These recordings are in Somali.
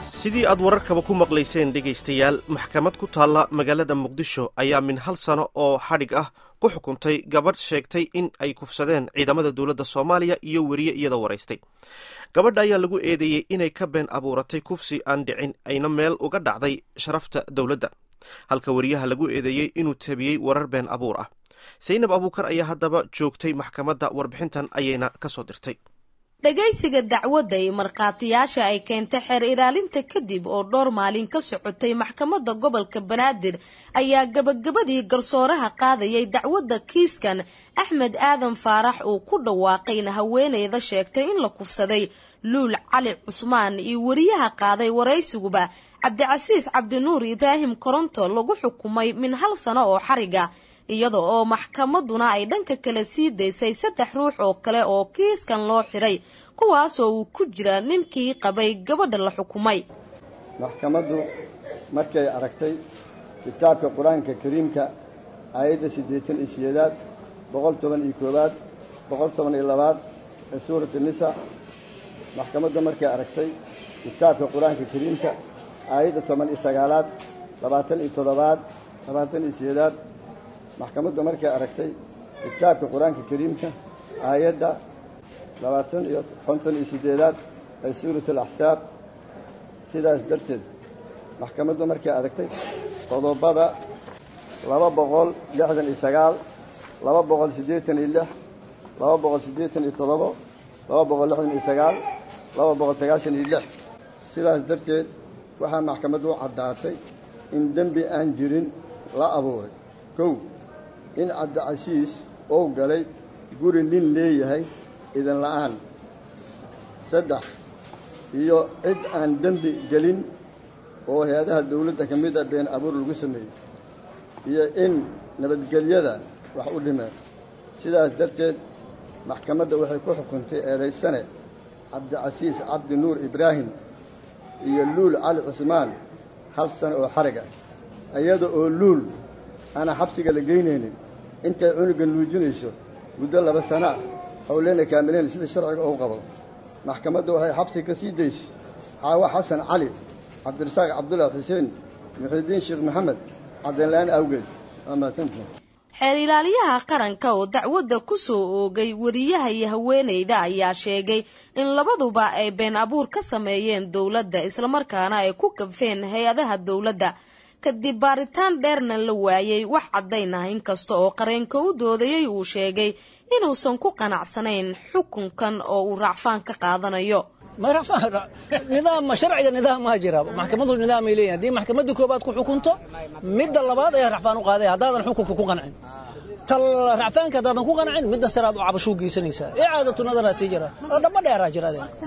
sidii aad wararkaba ku maqlayseen dhegaystayaal maxkamad ku taalla magaalada muqdisho ayaa min hal sano oo xadhig ah ku xukuntay gabadh sheegtay in ay kufsadeen ciidamada dowladda soomaaliya iyo weriye iyadoo waraystay gabadha ayaa lagu eedeeyey inay ka been abuuratay kufsi aan dhicin ayna meel uga dhacday sharafta dowladda halka weriyaha lagu eedeeyey inuu tabiyey warar been abuur ah saynab abuukar ayaa haddaba joogtay maxkamadda warbixintan ayayna ka soo dirtay dhagaysiga dacwadda ee markhaatiyaasha ay keentay xeer ilaalinta kadib oo dhowr maalin ka socotay maxkamadda gobolka banaadir ayaa gabagabadii garsooraha qaadayay dacwadda kiiskan axmed aadan faarax uu ku dhawaaqayna haweeneyda sheegtay in la kufsaday luul cali cusmaan iyo weriyaha qaaday waraysiguba cabdicasiis cabdinuur ibraahim koronto lagu xukumay min hal sano oo xariga iyada oo maxkamaduna ay dhanka kale sii daysay saddex ruux oo kale oo kiiskan loo xiray kuwaasoo uu ku jira ninkii qabay gabadha la xukumay maxkamaddu markay aragtay kitaabka qur-aanka kariimka aayadda siddeetan iyo sideedaad boqol toban iyo koowaad boqol toban iyo labaad ee suurat nisa maxkamaddu markay aragtay kitaabka qur-aanka kariimka aayadda toban iyo sagaalaad labaatan iyo toddobaad labaatan iyo sideedaad maxkamaddu markay aragtay kitaabka qur-aanka kariimka aayadda labaatan iyo konton iyo siddeedaad ee suurat alaxsaab sidaas darteed maxkamaddu markay aragtay qodobada laba boqol lixdan iyo sagaal laba boqol siddeetan iyo lix laba boqol siddeetan iyo toddobo laba boqol lixdan iyo sagaal laba boqol sagaashan iyo lix sidaas darteed waxaa maxkamaddu u caddaatay in dembi aan jirin la abuuray kow in cabdicasiis ou galay guri nin leeyahay idin la'aan saddex iyo cid aan dembi gelin oo hay-adaha dawladda ka mid a been abuur lagu sameeyey iyo in nabadgelyada wax u dhimeen sidaas darteed maxkamadda waxay ku xukuntay eedaysane cabdicasiis cabdi nuur ibraahim iyo luul cali cusmaan hal sano oo xariga iyada oo luul aanaa xabsiga la geynaynin intay cunuga nuujinayso muddo laba sana ah howleyna kaamileen sida sharciga uu qabo maxkamaddu waxay xabsiga ka sii daysay xaawo xasan cali cabdirasaaq cabdullahi xuseen muxiidiin sheekh maxamed caddaynla-aan awgeed waa mahadsantihin xeer ilaaliyaha qaranka oo dacwadda ku soo oogay weriyaha iyo haweeneyda ayaa sheegay in labaduba ay been abuur ka sameeyeen dowladda islamarkaana ay ku kabfeen hay-adaha dowladda kadib baaritaan dheerna la waayey wax caddayn ah inkasta oo qareenka u doodayay uu sheegay inuusan ku qanacsanayn xukunkan oo uu racfaan ka qaadanayo nidaam sharciga nidaammaa jira maxkamadu nidaamay leeyihin haddii maxkamadda koobaad ku xukunto midda labaad ayaa racfaan u qaaday haddaadan xukunka ku qancin tal racfaanka haddaadan ku qancin midda saraad u cabashuu geysanaysaa icaadatu nadaraa sii jira oo dhamba dheeraa jira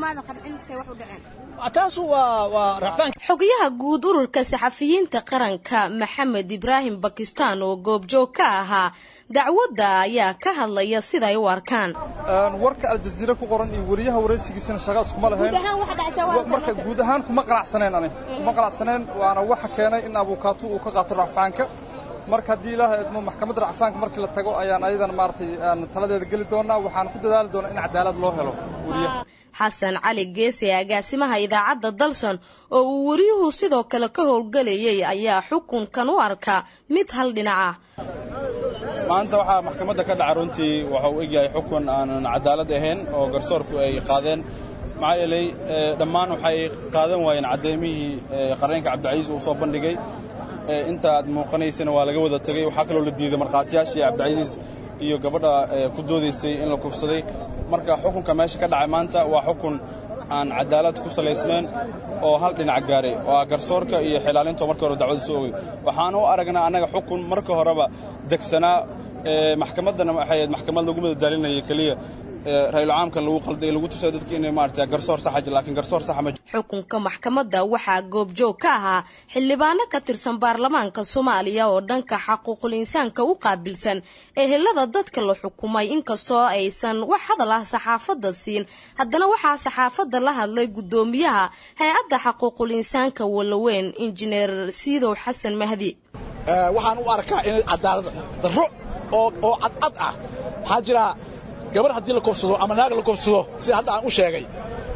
taas waa waa racfaanka xogayaha guud ururka saxafiyiinta qaranka maxamed ibraahim bakistan oo goobjoog ka ahaa dacwadda ayaa ka hadlaya siday u arkaan warka aljaziira ku qoran iyo weriyaha waraysigiisana shaqa iskuma lahayn marka guud ahaan kuma qanacsaneen ani kuma qanacsaneen waana waxa keenay in abuukaatu uu ka qaato racfaanka marka haddii ilaahay idmo maxkamadda racfaanka markii la tago ayaan ayadan maaragtay aan taladeeda geli doonaa waxaan ku dadaali doonaa in cadaalad loo helo weriyaha xasan cali geese agaasimaha idaacadda dalson oo uu weriyuhu sidoo kale ka howlgelayay ayaa xukunkan u arkaa mid hal dhinac ah maanta waxaa maxkamadda ka dhaca runtii waxa uu egyahay xukun aanan cadaalad ahayn oo garsoorku ay qaadeen maxaa yeelay dhammaan waxay qaadan waayeen caddaymihii qareenka cabdicasiis uu soo bandhigay inta aad muuqanaysana waa laga wada tegey waxaa kaloo la diiday markhaatiyaashii cabdicasiis iyo gabadha ku doodaysay in la kufsaday marka xukunka meesha ka dhacay maanta waa xukun aan cadaalad ku salaysnayn oo hal dhinac gaaray oo ah garsoorka iyo xilaalinto marka hore dacwada soo ogey waxaan u aragnaa annaga xukun marka horeba degsanaa maxkamaddana waxay ahayd maxkamad lagu madadaalinaya keliya rayulcaamkan lagu qalday lagu tusay dadka inay maarata garsoor saxa jir laakiin garsoor saxa ma xukunka maxkamadda waxaa goobjoog ka ahaa xildhibaano ka tirsan baarlamaanka soomaaliya oo dhanka xaquuqul insaanka u qaabilsan ehelada dadka la xukumay inkastoo aysan wax hadal ah saxaafadda siin haddana waxaa saxaafadda la hadlay guddoomiyaha hay-adda xaquuqul insaanka walaweyn injineer siidow xasan mahdi waxaan u arkaa inay cadaalad darro oo cadcad ah waxaa jira gabar haddii la kofsado ama naag la kofsado sida hadda aan u sheegay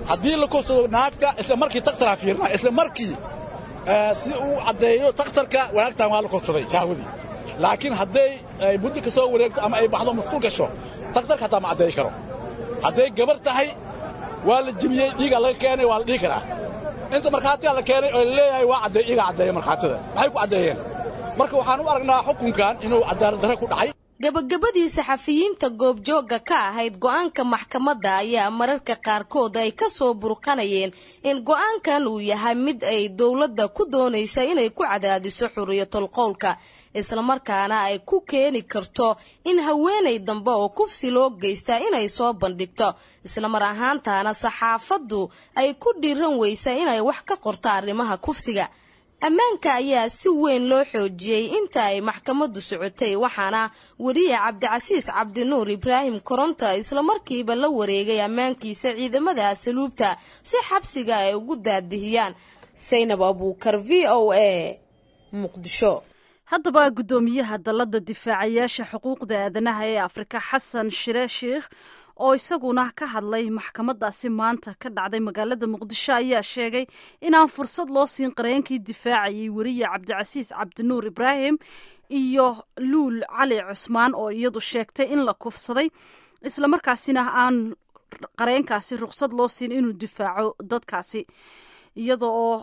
haddii la kufsado naagta isla markii takhtaraa fiirnaa isla markii si uu caddeeyo takhtarka wanaagtan waa la kufsaday shahwadii laakiin hadday ay muddo ka soo wareegto ama ay baxdo masquul gasho takhtarka hataa ma caddeey karo hadday gabar tahay waa la jibiyey dhiigaa laga keenay waa la dhihi karaa inta markhaatiga la keenay oo la leeyahay waa caddeey iigaa caddeeya markhaatida maxay ku caddeeyeen marka waxaan u aragnaa xukunkan inuu cadaalad darre ku dhacay gabagabadii saxafiyiinta goobjoogga ka ahayd go-aanka maxkamadda ayaa mararka qaarkood ay ka soo burqanayeen in go-aankan uu yahay mid ay dowladda ku doonaysa inay ku cadaadiso xuriyatul qowlka islamarkaana ay ku keeni karto in haweenay dambe oo kufsi loo geystaa inay soo bandhigto islamar ahaantaana saxaafaddu ay ku dhiiran weysa inay wax ka qorto arrimaha kufsiga ammaanka ayaa si weyn loo xoojiyey inta ay maxkamaddu socotay waxaana weriye cabdicasiis cabdinuur ibraahim koronta islamarkiiba la wareegay ammaankiisa ciidamada asluubta si xabsiga ay ugu daadihiyaan saynab abuukar v o a muqdisho haddaba guddoomiyaha dalladda difaacayaasha xuquuqda aadanaha ee afrika xasan shire sheikh oo isaguna ka hadlay maxkamadaasi maanta ka dhacday magaalada muqdisho ayaa sheegay inaan fursad loo siin qareenkii difaacayay weriye cabdicasiis cabdinuur ibraahim iyo luul cali cusmaan oo iyadu sheegtay in la kufsaday islamarkaasina aan qareenkaasi ruqsad loo siin inuu difaaco dadkaasi iyada oo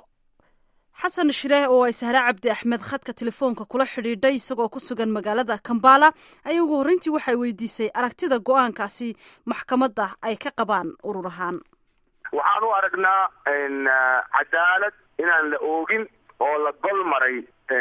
xasan shireh oo ay sahre cabdi axmed khadka telefoonka kula xidhiidhay isagoo ku sugan magaalada kambala ayaa ugu horreyntii waxay weydiisay aragtida go-aankaasi maxkamadda ay ka qabaan urur ahaan waxaan u aragnaa cadaalad inaan la oogin oo la gol maray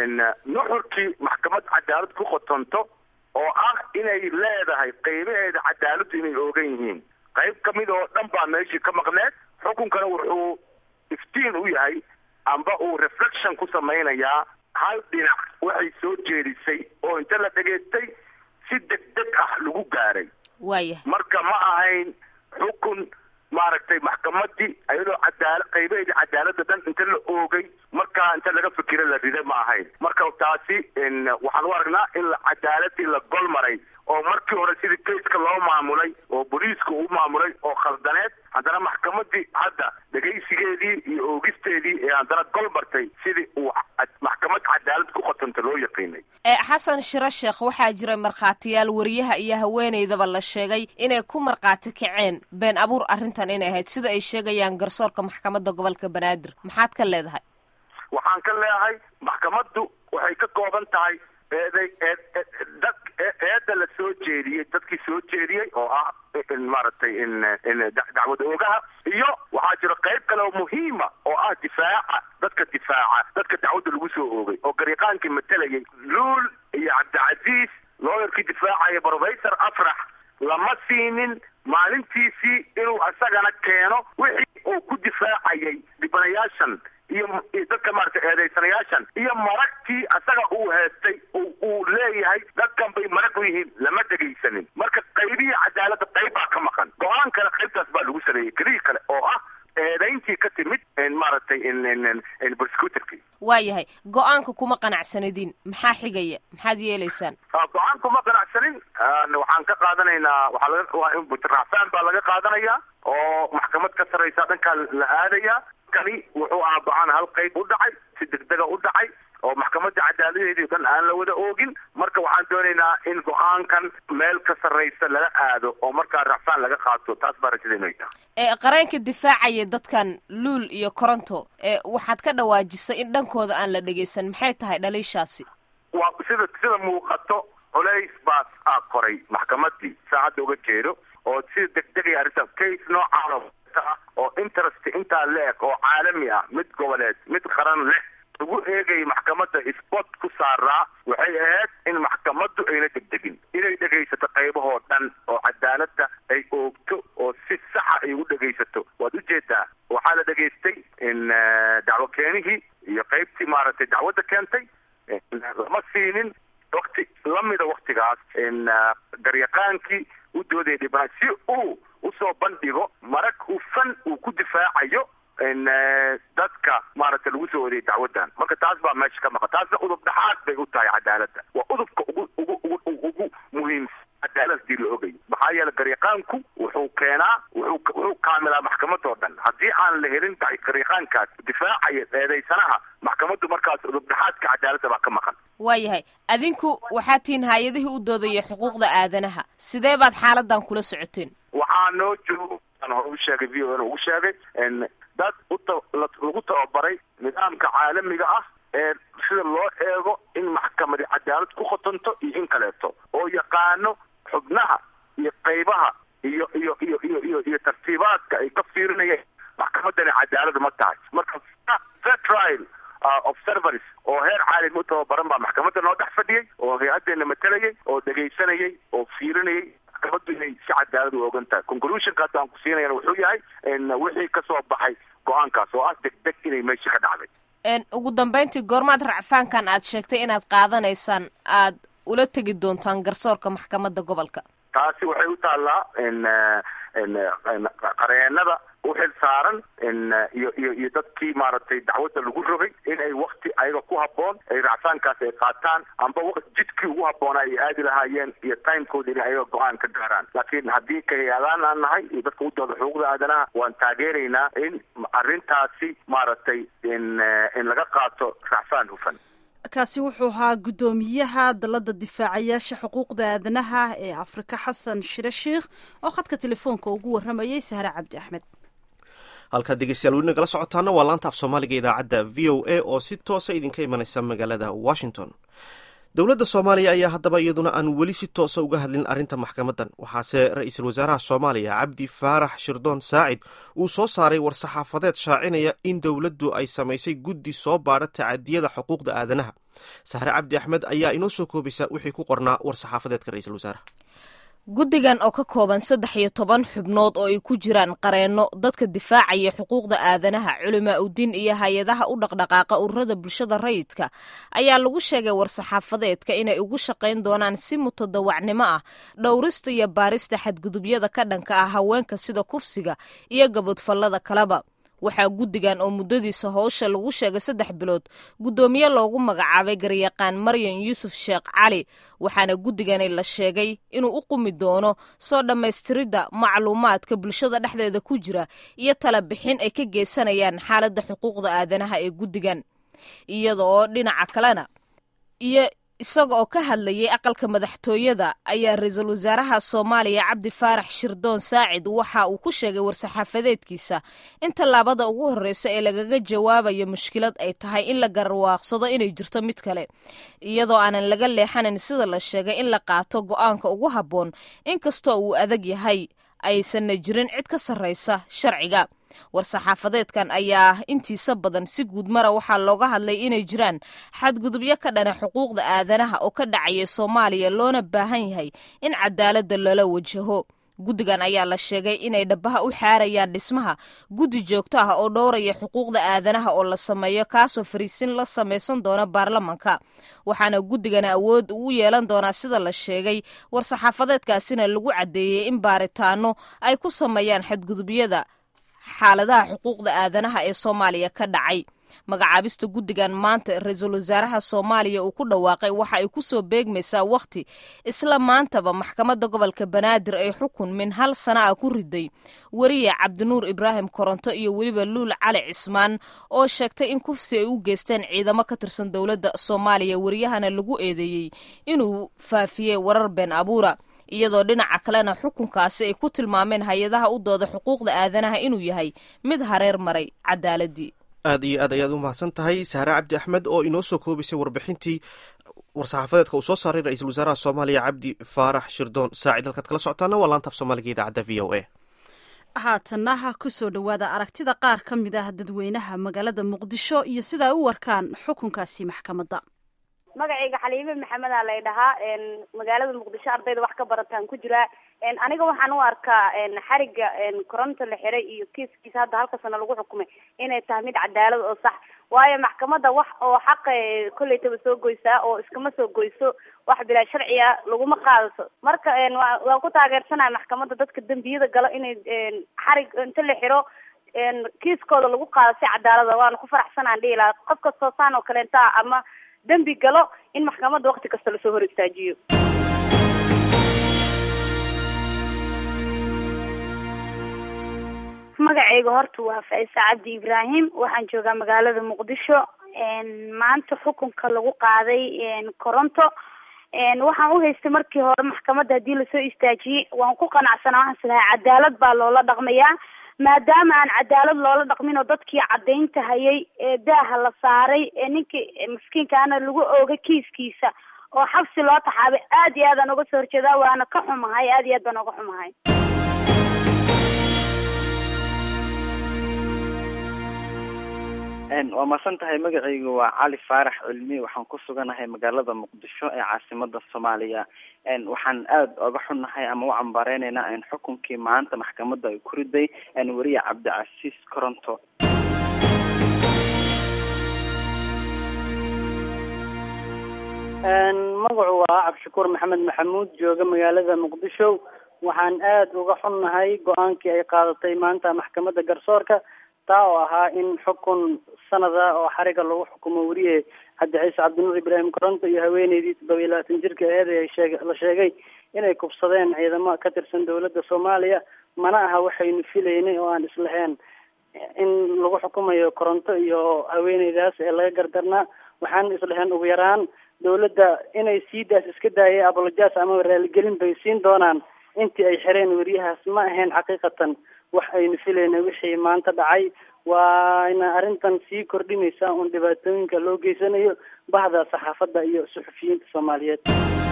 nuxurkii maxkamad cadaalad ku qotonto oo ah inay leedahay qaybaheeda cadaaladdu inay oogan yihiin qayb ka mid oo dhan baa meeshii ka maqneed xukunkana wuxuu iftiin u yahay amba uu reflection ku samaynayaa hal dhinac waxay soo jeedisay oo inta la dhegaystay si deg deg ah lagu gaaray waaya marka ma ahayn xukun maaragtay maxkamadii iyadoo cadaala qaybaheedii cadaaladda dhan inta la oogay markaa inta laga fikiro la riday ma ahayn marka taasi waxaan u aragnaa in cadaaladii la gol maray oo markii hore sidii kayska loo maamulay oo booliiska uu maamulay oo khaldaneed haddana maxkamadii hadda dhegaysigeedii iyo oogisteedii ee haddana gol martay sidii uu maxkamad cadaalad ku qotanta loo yaqiinay xasan shiro sheekh waxaa jira markhaatiyaal wariyaha iyo haweenaydaba la sheegay inay ku markhaati kaceen been abuur arrintan inay ahayd sida ay sheegayaan garsoorka maxkamadda gobolka banaadir maxaad ka leedahay waxaan ka leedahay maxkamaddu waxay ka kooban tahay eeday dad eedda la soo jeediyey dadkii soo jeediyey oo ah maaragtay dacwad oogaha iyo waxaa jira qayb kale oo muhiima oo ah difaaca dadka difaaca dadka dacwadda lagu soo oogay oo gariiqaankii matalayay luul iyo cabdicasiis looyarkii difaacaya professor afrax lama siinin maalintiisii inuu isagana keeno wixii uu ku difaacayay dhibanayaashan iyo dadka maaragtay eedaysanayaashan iyo maragtii asaga uu heestay uu leeyahay dadkan bay marag u yihiin lama dhegaysanin marka qaybihii cadaaladda qayb baa ka maqan go-aan kale qaybtaas baa lagu sameeyey kelihii kale oo ah eedayntii ka timid maaragtay prosecutorkii waayahay go-aanka kuma qanacsanidin maxaa xigaya maxaad yeelaysaan go-aan kuma qanacsanin waxaan ka qaadanaynaa waxaa laga raacfaan baa laga qaadanayaa oo maxkamad ka sarraysa dhankaa la aadayaa kani wuxuu ahaa go-aan hal qayb u dhacay si degdega u dhacay oo maxkamadda cadaaladeedii o dhan aan la wada oogin marka waxaan doonaynaa in go-aankan meel ka sarraysa lala aado oo markaa racfaan laga qaato taas baa rajadaynu tahay qareenka difaacaya dadkan luul iyo coronto waxaad ka dhawaajisay in dhankooda aan la dhegaysan maxay tahay dhaliishaasi waa sida sida muuqato culays baas aa koray maxkamadii saacadda uga jeedo oo sida degdegaya arrinta case noocaano oo interest intaa le-eg oo caalami ah mid goboleed mid qaran leh lagu eegaya maxkamadda sport ku saaraa waxay ahayd in maxkamaddu ayna degdegin inay dhegaysato qaybahoo dhan oo cadaaladda ay oogto oo si saxa ay ugu dhegaysato waad ujeedaa waxaa la dhegaystay in dacwo keenihii iyo qaybtii maaragtay dacwadda keentay lama siinin wakti lamida waktigaas in garyaqaankii u doodaya dhibana si uu usoo bandhigo marag hufan uu ku difaacayo dadka maaragtay lagu soo odayay dacwaddan marka taas baa meesha ka maqan taasna udub dhaxaad bay u tahay cadaaladda waa udubka ugu ugu ugu ugu muhiimsan cadaalad hadii la ogayo maxaa yeele garyaqaanku wuxuu keenaa wuxuu wuxuu kaamilaa maxkamadoo dhan haddii aan la helin garyaqaankaas difaacaya eedaysanaha maxkamaddu markaas udubdhaxaadka cadaaladda baa ka maqan waayahay adinku waxaa tihiin hay-adihii u doodaya xuquuqda aadanaha sidee baad xaaladan kula socoteen waxaa noo joogo aan hore u sheegay v o n ugu sheegay dad uta lagu tababaray nidaamka caalamiga ah ee sida loo eego in maxkamadi cadaalad ku khotonto iyo in kaleeto oo yaqaano xubnaha iyo qaybaha iyo iyo iyo iyo iyo iyo tartiibaadka ay ka fiirinayeen maxkamadani cadaalad ma tahay marka fair trial observers oo heer caalami u tababaran baa maxkamadda noo dhex fadhiyey oo hay-adeena matalayay oo dhegaysanayay oo fiirinayay maxkamaddu inay si cadaalad u ogan tahay conclusionkaas aan ku siinayana wuxuu yahay wixii kasoo baxay go-aankaas oo ah deg deg inay meesha ka dhacday ugu dambeyntii goormaad racfaankan aad sheegtay inaad qaadanaysaan aad ula tegi doontaan garsoorka maxkamadda gobolka taasi waxay u taallaa qareenada u xil saaran iyo iyo iyo dadkii maaragtay dacwadda lagu rogay in ay wakti ayaga ku habboon ay racfaankaas ay qaataan amba jidkii ugu habboonaa ay aadi lahaayeen iyo timekooda inay ayaga go-aan ka gaaraan laakiin haddii kahay-adaan aan nahay iyo dadka u dooda xuquuqda aadanaha waan taageeraynaa in arrintaasi maaragtay in in laga qaato racfaan hufan kaasi wuxuu ahaa guddoomiyaha dalladda difaacayaasha xuquuqda aadanaha ee afrika xasan shire sheikh oo khadka telefoonka ugu warramayay sahre cabdi axmed halkaad dhegeystayaal weli nagala socotaana waa laanta af soomaaliga idaacadda v o a oo si toosa idinka imanaysa magaalada washington dowladda soomaaliya ayaa haddaba iyaduna aan weli si toosa uga hadlin arrinta maxkamadan waxaase ra-iisul wasaaraha soomaaliya cabdi faarax shirdoon saacid uu soo saaray war-saxaafadeed shaacinaya in dowladdu ay samaysay guddi soo baadha tacadiyada xuquuqda aadanaha sahre cabdi axmed ayaa inoo soo koobaysa wixii ku qornaa war-saxaafadeedka ra-iisul wasaaraha guddigan oo ka kooban saddex iyo toban xubnood oo ay ku jiraan qareenno dadka difaacaya xuquuqda aadanaha culimaa udiin iyo hay-adaha u dhaqdhaqaaqa ururada bulshada rayidka ayaa lagu sheegay war-saxaafadeedka inay ugu shaqayn doonaan si mutadawacnimo ah dhowrista iyo baarista xadgudubyada ka dhanka ah haweenka sida kufsiga iyo gabodfallada kaleba waxaa guddigan oo muddadiisa howsha lagu sheegay saddex bilood guddoomiye loogu magacaabay garyaqaan maryan yuusuf sheekh cali waxaana guddigani la sheegay inuu u qumi doono soo dhammaystiridda macluumaadka bulshada dhexdeeda ku jira iyo tala bixin ay ka geysanayaan xaaladda xuquuqda aadanaha ee guddigan iyada oo dhinaca kalena iyo isaga oo ka hadlayay aqalka madaxtooyada ayaa ra-iisul wasaaraha soomaaliya cabdi faarax shirdoon saacid waxa uu ku sheegay war-saxaafadeedkiisa in tallaabada ugu horreysa ee lagaga jawaabayo mushkilad ay tahay in la garwaaqsado inay jirto mid kale iyadoo aanan laga leexanayn sida la sheegay in la qaato go-aanka ugu habboon inkastoo uu adag yahay aysanna jirin cid ka sarraysa sharciga war-saxaafadeedkan ayaa intiisa badan si guud mara waxaa looga hadlay inay jiraan xadgudubyo ka dhana xuquuqda aadanaha oo ka dhacaya soomaaliya loona baahan yahay in cadaaladda loola wajaho guddigan ayaa la sheegay inay dhabaha u xaarayaan dhismaha guddi joogto ah oo dhowraya xuquuqda aadanaha oo la sameeyo kaasoo fariisin la samaysan doona baarlamanka waxaana guddigan awood ugu yeelan doonaa sida la sheegay war-saxaafadeedkaasina lagu caddeeyey in baaritaano ay ku sameeyaan xadgudubyada xaaladaha xuquuqda aadanaha ee soomaaliya ka dhacay magacaabista guddigan maanta ra-iisul wasaaraha soomaaliya uu ku dhawaaqay waxa ay ku soo beegmaysaa wakhti isla maantaba maxkamadda gobolka banaadir ay xukun min hal sana ah ku riday weriye cabdinuur ibraahim koronto iyo weliba luul cali cismaan oo sheegtay in kufsi ay u geysteen ciidamo ka tirsan dowladda soomaaliya weriyahana lagu eedeeyey inuu faafiyey warar been abuura iyadoo dhinaca kalena xukunkaasi ay ku tilmaameen hay-adaha u dooda xuquuqda aadanaha inuu yahay mid hareer maray cadaaladii aad iyo aad ayaad u mahadsan tahay sahre cabdi axmed oo inoo soo koobisay warbixintii war-saxaafadeedka uu soo saaray ra-iisul wasaaraha soomaaliya cabdi faarax shirdoon saacid halkaad kala socotaana waa laanta af soomaaliga idaacadda v o a haatanaha kusoo dhowaada aragtida qaar ka mid ah dadweynaha magaalada muqdisho iyo sida ay u warkaan xukunkaasi maxkamadda magacayga xaliime maxamedaa lay dhahaa magaalada muqdisho ardayda wax ka barataan ku jiraa aniga waxaan u arkaa xariga koronto la xiray iyo kiiskiisa hadda halka sano lagu xukumay inay tahay mid cadaalad oo sax waayo maxkamadda wax oo xaqa kolleytaba soo goysaa oo iskama soo goyso wax bilaa sharci ah laguma qaadato marka waan ku taageersanahay maxkamadda dadka dembiyada galo inay xarig inta la xiro kiiskooda lagu qaado si cadaalada waana ku faraxsanaan dhihi lahaa qof kastoo saan oo kaleenta ama dembi galo in maxkamadda wakti kasta lasoo hor istaajiyo waayahay aad ayaad u mahadsan tahay sahre cabdi axmed oo inoo soo koobaysay warbixintii war-saxaafadeedka ka soo baxay maxkamadda gobolka banaadir magacayga horta waa faisa cabdi ibraahim waxaan joogaa magaalada muqdisho maanta xukunka lagu qaaday koronto waxaan u haystay markii hore maxkamadda haddii lasoo istaajiyey waan ku qanacsanaa waxaan islahay cadaalad baa loola dhaqmayaa maadaama aan cadaalad loola dhaqmin oo dadkii caddaynta hayay ee daaha la saaray ee ninkii maskiinkaana lagu ooga kiiskiisa oo xabsi loo taxaabay aad iyo aad aan uga soo horjeedaa waana ka xumahay aad iyo aad baan uga xumahay waa masan tahay magacaygu waa cali faarax cilmi waxaan ku suganahay magaalada muqdisho ee caasimada soomaaliya waxaan aada oga xunnahay ama u cambaareynayna xukunkii maanta maxkamadda ay ku riday weriye cabdicasiis coronto magacu waa cabdishakuur maxamed maxamuud jooga magaalada muqdisho waxaan aada uga xunnahay go-aankii ay qaadatay maanta maxkamadda garsoorka taa oo ahaa in xukun sanada oo xariga lagu xukumo weriye cabdiciise cabdinuur ibraahim coronto iyo haweeneydii toddoba iyo labaatan jirka aheed ee sheeg la sheegay inay kubsadeen ciidamo ka tirsan dowladda soomaaliya mana aha waxaynu filaynay oo aan islahayn in lagu xukumayo coronto iyo haweeneydaas ee laga gardarnaa waxaan islahayn ugu yaraan dowladda inay siidaas iska daayay abolojas ama raaligelin bay siin doonaan intii ay xireen weriyahaas ma ahayn xaqiiqatan wax aynu filayna wixii maanta dhacay waana arrintan sii kordhinaysa un dhibaatooyinka loo geysanayo bahda saxaafadda iyo suxufiyiinta soomaaliyeed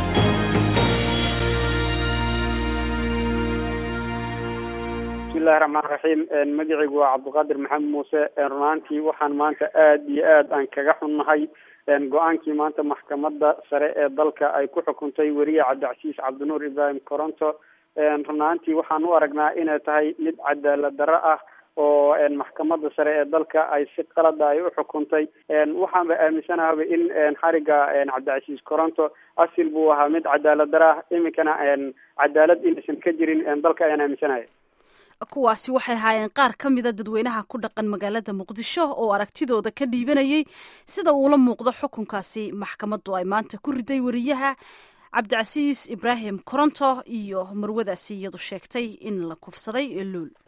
bismillahi raxmaan raxiim magacaygu waa cabdiqaadir maxamed muuse runaantii waxaan maanta aada iyo aad aan kaga xunnahay go-aankii maanta maxkamadda sare ee dalka ay ku xukuntay weriye cabdicasiis cabdinuur ibraahim coronto runaantii waxaan u aragnaa inay tahay mid cadaalad darro ah oo maxkamadda sare ee dalka ay si qalada ay u xukuntay waxaanba aaminsanahaba in xariga cabdicasiis coronto asil buu ahaa mid cadaalad darro ah iminkana cadaalad inaysan ka jirin dalka ayaan aaminsanaya kuwaasi waxay ahaayeen qaar ka mida dadweynaha ku dhaqan magaalada muqdisho oo aragtidooda ka dhiibanayay sida uula muuqdo xukunkaasi maxkamaddu ay maanta ku riday weriyaha cabdicasiis ibraahim coronto iyo marwadaasi iyadu sheegtay in la kufsaday luul